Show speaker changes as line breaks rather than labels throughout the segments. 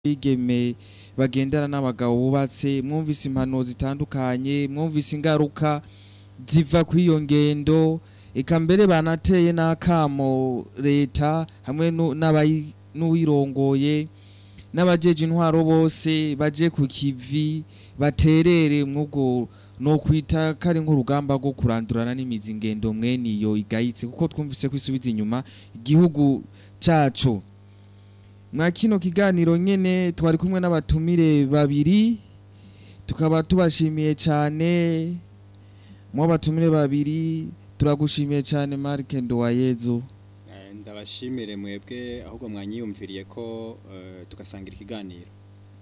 bigeme bagendana n'abagabo bubatse mwumvise impanuro zitandukanye mwumvise ingaruka ziva kw'iyo ngendo eka mbere banateye n'akamo leta hamwe nu- n'abayi- n'uwirongoye n'abajeje intwaro bose baje ku kivi baterere mw'ubwo no kwita kari nk'urugamba rwo kurandurana n'imizi ngendo mwene iyo igayitse kuko twumvise ko isubiza inyuma igihugu cacu mwa kino kiganiro nyene twari kumwe n'abatumire babiri tukaba tubashimiye cane mu batumire babiri turagushimiye cane Mark Nduwayezu
Eh, ndabashimire mwebwe ahubwo mwanyiyumviriye ko eh, tugasangira ikiganiro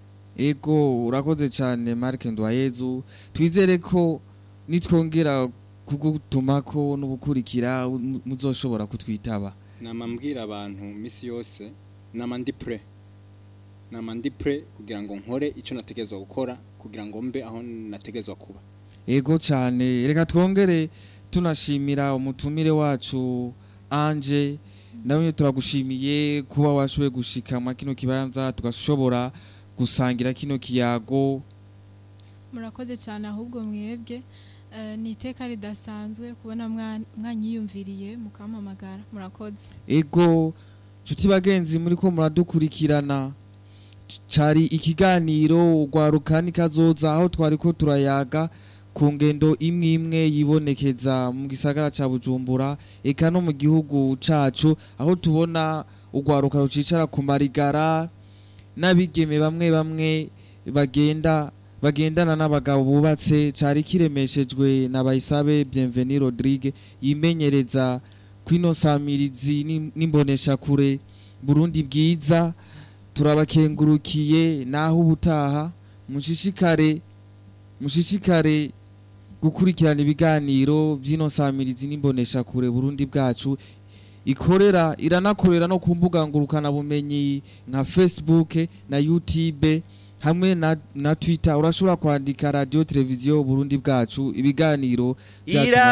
ego urakoze cane Mark Nduwayezu twizere ko nitwongera kugutumako n'ugukurikira mu- muzoshobora kutwitaba
nama mbwira abantu misi yose nama ndi pre nama ndi pre kugira ngo nkore icyo nategezwa gukora kugira ngo mbe aho nategezwa kuba
ego cyane reka twongere tunashimira umutumire wacu anje nawe turagushimiye kuba washoboye gushika mwa kino kibanza tugashobora gusangira kino kiyago
murakoze cyane ahubwo mwebwe eh, ni iteka ridasanzwe kubona mwa- mwanyiyumviriye mukampamagara murakoze
ego nshuti bagenzi muri ko muradukurikirana cari ikiganiro rwaruka nikazoza aho twari ko turayaga ku ngendo imwe imwe yibonekeza mu gisagara ca bujumbura eka no mu gihugu cacu aho tubona urwaruka rucicara ku marigara n'abigeme bamwe bamwe bagenda bagendana n'abagabo bubatse cari kiremeshejwe na bayisabe bienveni rodrigue yimenyereza kwino samirizi n'im- n'imboneshakure burundi bwiza turabakengurukiye naho ubutaha mushishikare mushishikare gukurikirana ibiganiro by'ino samirizi n'imboneshakure burundi bwacu ikorera iranakorera no ku mbuga ngurukana bumenyi nka facebook na youtube hamwe na, na twitter urashobora kwandika radio televiziyo burundi bwacu ibiganiro byacu
Ira